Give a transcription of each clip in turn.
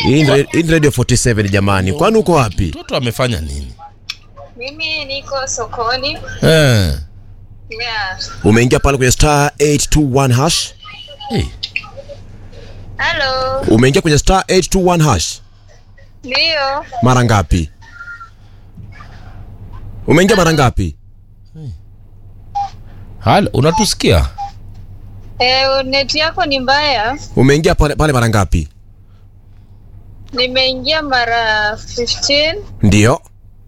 Hii ni hii ni Radio 47 jamani. Kwani uko wapi? Mtoto amefanya nini? Mimi niko sokoni. Eh. Yeah. Umeingia pale kwenye star 821 hash. Hey. Hello. Umeingia kwenye star 821 hash. Ndio. Mara ngapi? Umeingia mara ngapi? Halo, unatusikia? Eh, neti yako ni mbaya. Umeingia pale, pale mara ngapi? Nimeingia mara 15 Ndio.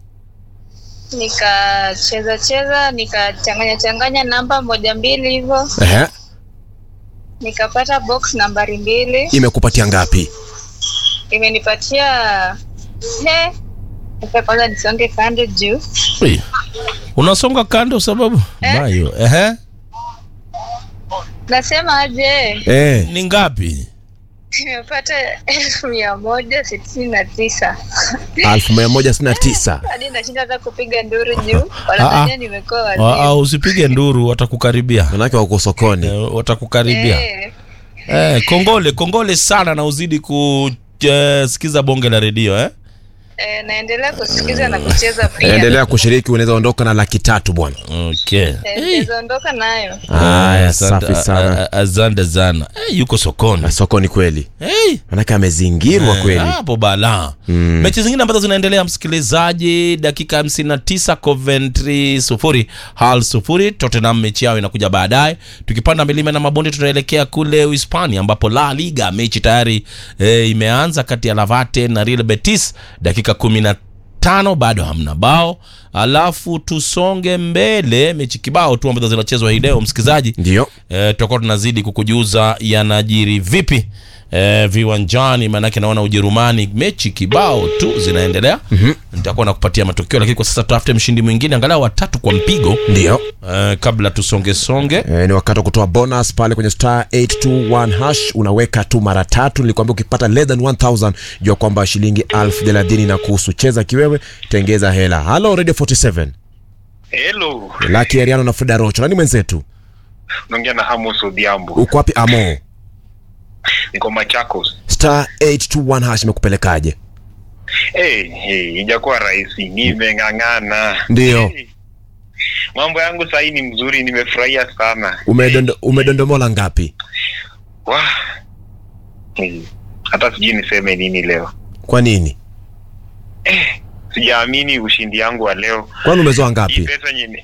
nikacheza cheza nikachanganya changanya namba moja mbili hivyo Ehe. nikapata box nambari mbili Imekupatia ngapi? imenipatia he Sasa kwanza nisonge kando juu Hey. Unasonga kando sababu Eh? Mayo. Ehe. nasema aje Eh. Ni ngapi? nimepata elfu mia moja sitini na tisa 1169. hadi nashinda hata kupiga nduru juu Ah, wanadhania ah. nimekuwa Ah, ah, wazimu usipige nduru watakukaribia. Manake wako sokoni. Eh, watakukaribia. Eh, Eh, kongole, kongole sana na uzidi kusikiza bonge la redio eh? eh, naendelea kusikiza na kucheza pia Endelea kushiriki, unaweza ondoka na laki tatu bwana. Okay. Eh, naweza ondoka nayo Haya, Asante- safi sana. a- a- Asante sana. Eh, yuko sokoni. Sokoni kweli. Hey. Manake amezingirwa kweli. hapo bala mechi zingine ambazo zinaendelea msikilizaji dakika 59 coventry sufuri hal sufuri tottenham mechi yao inakuja baadaye tukipanda milima na mabonde tunaelekea kule uhispania ambapo la liga mechi tayari e, imeanza kati ya lavate na real betis dakika 15 bado hamna bao alafu tusonge mbele mechi kibao tu ambazo zinachezwa hii leo msikilizaji Ndio. e, tutakuwa tunazidi kukujuza yanajiri vipi e, viwanjani maanake naona ujerumani mechi kibao tu zinaendelea mm-hmm. nitakuwa nakupatia matokeo lakini kwa sasa tutafute mshindi mwingine angalau watatu kwa mpigo Ndio. e, kabla tusongesonge E, ni wakati wa kutoa bonus pale kwenye star 821 hash unaweka tu mara tatu nilikwambia ukipata less than 1000 jua kwamba shilingi elfu thelathini na kuhusu cheza kiwewe tengeza hela halo radio 47 Hello, laki ariano na frida rocho nani mwenzetu naongea na Amos Odhiambo. uko wapi amo Niko Machakos. star 821 hash imekupelekaje Hey, hey, ijakuwa rahisi, nimeng'ang'ana. Ndio. Hey, mambo yangu sahii ni mzuri, nimefurahia sana. Umedondo, umedondomola ngapi Wah. Hey, hata sijui niseme nini leo. kwa nini Sijaamini ushindi yangu wa leo. kwani umezoa Hii ngapi pesa nyini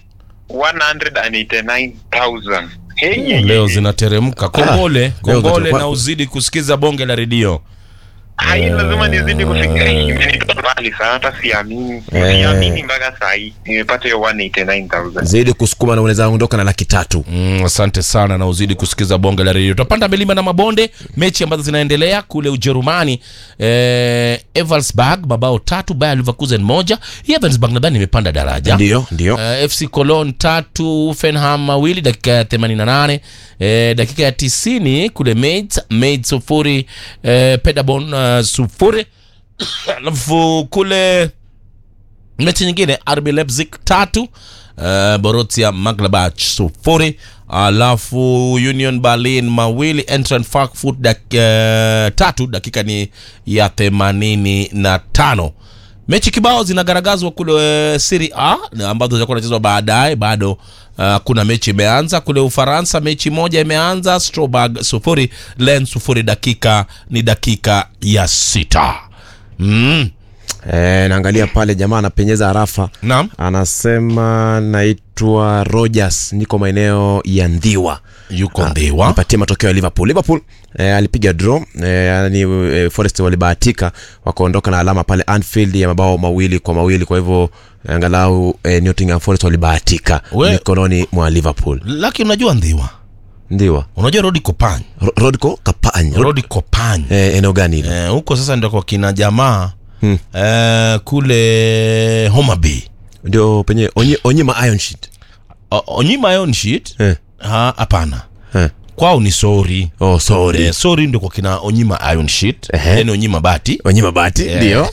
189,000. Hey, hey, leo hey. zinateremka kongole leo kongole zitakuwa- na uzidi kusikiza bonge la redio Hai, lazima nizidi kufikiria. Imenitoa mbali sana, hata siamini. Eh. Siamini mpaka saa hii nimepata hiyo 189,000. zaidi kusukuma na unaweza ondoka na laki tatu Mm, asante sana na uzidi kusikiza bonge la redio tutapanda milima na mabonde mechi ambazo zinaendelea kule ujerumani eh, eversburg mabao tatu bayer leverkusen moja hii eversburg nadhani imepanda daraja ndio ndio Uh, fc cologne tatu Hoffenheim mawili dakika ya 88 eh, dakika ya 90 kule Mainz Mainz sufuri eh, Paderborn uh, sufuri alafu kule mechi nyingine RB Leipzig tatu uh, Borussia Mönchengladbach sufuri alafu Union Berlin mawili Eintracht Frankfurt dak, uh, tatu dakika ni ya themanini na tano mechi kibao zinagaragazwa kule uh, Serie A na ambazo zitakuwa nachezwa baadaye bado uh, kuna mechi imeanza kule Ufaransa mechi moja imeanza Strasbourg sufuri Lens sufuri dakika ni dakika ya sita mm. e, naangalia pale jamaa anapenyeza harafa Naam. anasema naitwa rogers niko maeneo ya ndhiwa yuko ndhiwa nipatie matokeo ya liverpool liverpool eh, alipiga draw eh, yani eh, forest walibahatika wakaondoka na alama pale anfield ya mabao mawili kwa mawili kwa hivyo angalau eh, nottingham forest walibahatika We- mikononi mwa liverpool laki unajua ndhiwa ndiwa unajua rodi kopany Ro- rodco kapany rodi kopany eh, eneo gani hilo Eh, huko sasa ndio kwa kina jamaa hmm. eh, kule Homa Bay ndio penye onyi, onyima iron sheet O- onyima iron sheet eh. ha hapana Eh. kwao ni sori oh sorry eh, sori ndio kwa kina onyima iron sheet Ehe. yani onyima bati onyima bati Yeah. ndio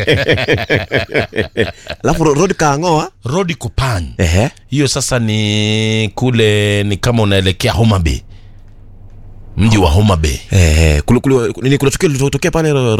alafu ro- rod kaangoa rodi kopany ehe hiyo sasa ni kule ni kama unaelekea Homa Bay mji wa Homa Bay ehe kule kule nini kuna tukio lilitokea pale